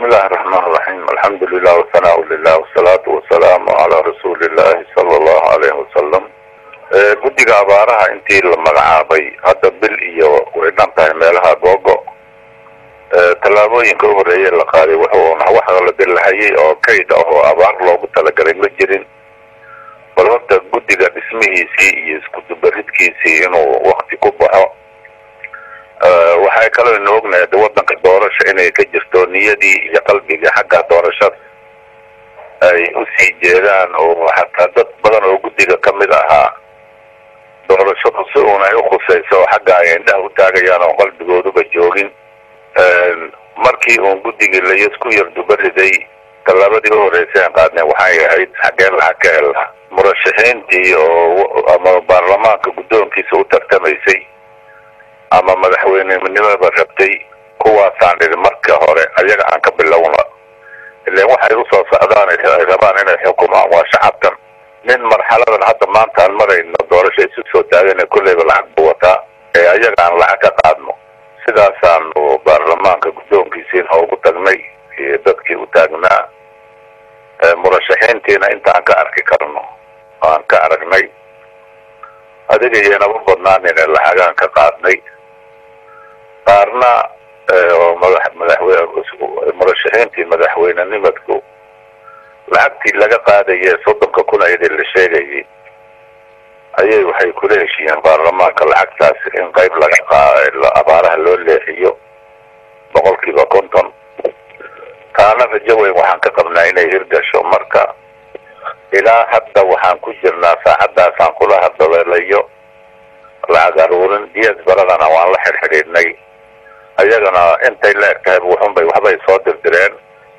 bismi illaahi raxmaan raxiim alxamdu lilah wasanaa lilah wasalaatu wasalaamu calaa rasuuli illaahi sala allahu alayhi wasalam guddiga abaaraha intii la magacaabay hadda bil iyo way dhan tahay meelaha googo tallaabooyinka u horreeye la qaaday wuxuuna wax la dilahayay oo kayd ah oo abaar loogu talagalay ma jirin bal horta guddiga dhismihiisii iyo iskudubaridkiisii inuu wakti ku baxo waxay kaloo ina ognahay de waddanka doorasha inay ka jirto niyadii iyo qalbigii xagga doorashada ay usii jeedaan oo xataa dad badan oo guddiga ka mid ahaa doorashadu si uun ay ukhusayso oo xagga ay indhaha u taagayaan oo qalbigooduba joogin markii uun guddigii layasku yar dubariday tallaabadii u horreysay aan qaadnay waxay ahayd xaggeen lacag ka hela murashaxiintii oo ama baarlamaanka guddoonkiisa u tartamaysay ama madaxweynenimada rabtay kuwaasaan dhidi marka hore ayaga aan ka bilowna ilan waxay usoo socdaan ay rabaan inay xukumaan waa shacabkan nin marxaladan hadda maanta aan marayno doorasho isu soo taagana kolleyba lacag buu wataa ee ayaga aan lacag ka qaadno sidaasaanu baarlamaanka guddoonkiisiina ugu tagnay iyo dadkii u taagnaa murashaxiintiina intaan ka arki karno aan ka aragnay adiga iyoynaba badnaanine lacagaan ka qaadnay qaarna oo madax madaxweyne murashaxiintii madaxweynenimadku lacagtii laga qaadaye soddonka kun ayadii la sheegayay ayay waxay kula heshiiyeen baarlamaanka lacagtaas in qayb laga qa abaaraha loo leexiyo boqol kiiba konton taana rajo weyn waxaan ka qabnaa inay hirgasho marka ilaa hadda waxaan ku jirnaa saacadaasaan kula hadaleelayo lacag aruurin ds baradana waan la xirxidhiidhnay ayagana intay la eg tahay wuxunbay waxbay soo dirdireen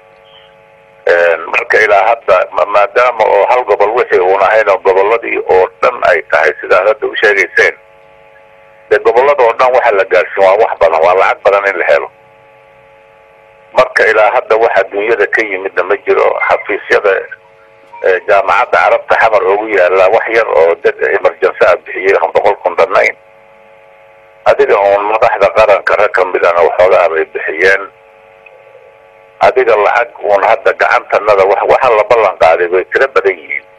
marka ilaa hadda maadaama oo hal gobol wixii uun ahayn oo goboladii oo dhan ay tahay sidaad hadda u sheegayseen dee gobolada oo dhan waxa la gaarsiin waa wax badan waa lacag badan in la helo marka ilaa hadda waxa dunyada ka yimidna ma jiro xafiisyada jaamacadda carabta xamar oogu yaala wax yar oo dad emergency a bixiyey aan boqol kun dhannayn adiga uun madaxda qaranka rag ka midana waxoogaa bay bixiyeen adiga lacag uun hadda gacantanada waxa la ballan qaaday bay tiro badan yihiin